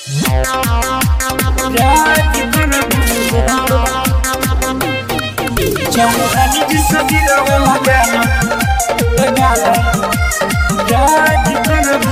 चौहानी जी सभी रवे लगाना लगाना राज करबू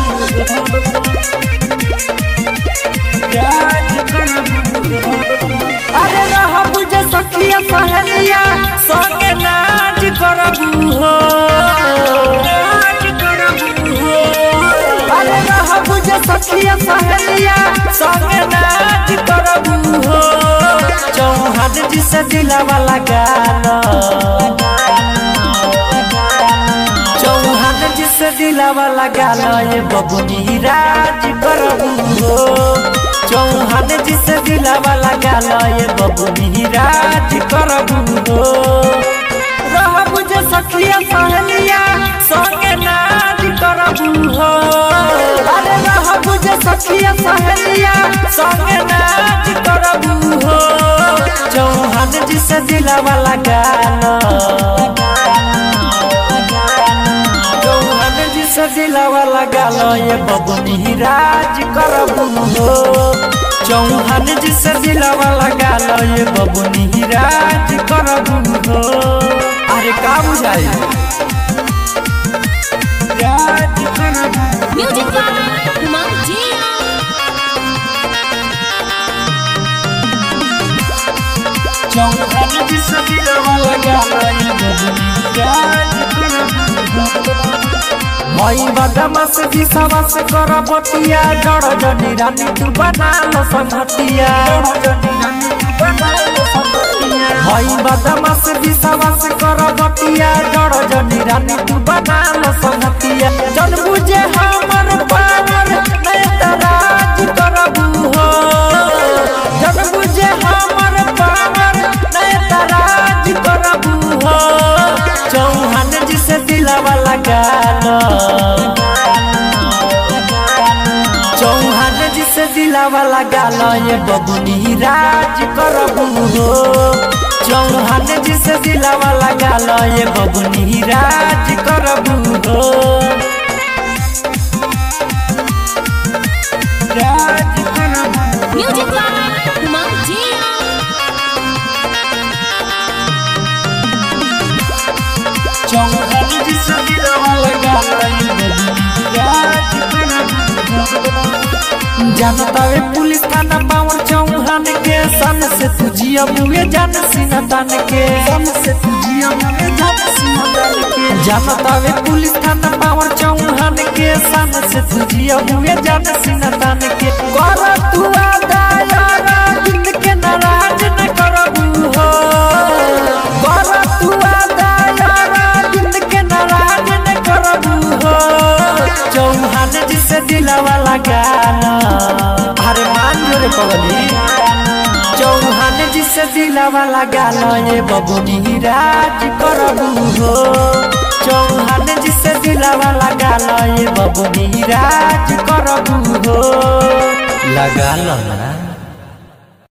राज करबू अरे रह बुझे सखिया सहेलिया संगे नाच करबू हो राज करबू हो अरे रह बुझे सखिया सहेलिया संगे नाच करबू हो चौहान जी से दिलावा लगाना चौहान जी से दिलावा लगाना ये बबुनी राज करबू हो चौहान जी से दिलावा लगाना ये बबुनी राज करबू हो रह बुझे सखिया सहेलिया संगे नाच करबू हो अरे रह बुझे सखिया सहेलिया संगे नाच करबू हो चौहान जी से दिलावा लगाना चौहान जी से दिलावा लगाना ये बबुनी राज करबू हो चौहान जी से दिलावा लगाना ये बबुनी राज करबू हो अरे का बुझाई राज करबू Music by Kumar Jia. चौहानी जी सभी रवे लगाना ये बबनी राज करबू मई बदमास जी सवास कर बतिया जड़ जनी रानी तू बना लो संगतिया मई बदमास जी सवास कर बतिया जड़ जनी रानी तू बना लो संगतिया जन बुझे हमर पावर मैं तराज करबू हो जन बुझे हमर पावर मैं तराज करबू हो चौहान जी से दिलावा लगाना चौहान जी से दिलावा लगाना ये बबुनी राज करबू हो चौहान जी से दिलावा लगाना ये बबुनी राज करबू हो राज करबू Music by Kumar Jia. चौहानी जी सभी रवे लगाना ये बबनी राज करबू जानतावे पुलिस थाना पावर चौहान के सन से तुझिया मुए जान सीना तान के सन से तुझिया मुझे जान सीना डाल के जानतावे पुलिस थाना पावर चौहान के सन से तुझिया मुए जान सीना तान के कर तू आदायारा जिंद के नाराज न करबू हो कर तू आदायारा जिंद के नाराज न करबू हो चौहान जी से दिलावा लगाना अरे मान जो रे पगली चौहान जी से दिलावा लगाना ये बबुनी राज करबू हो चौहान जी से दिलावा लगाना ये बबुनी राज करबू हो लगा लो ना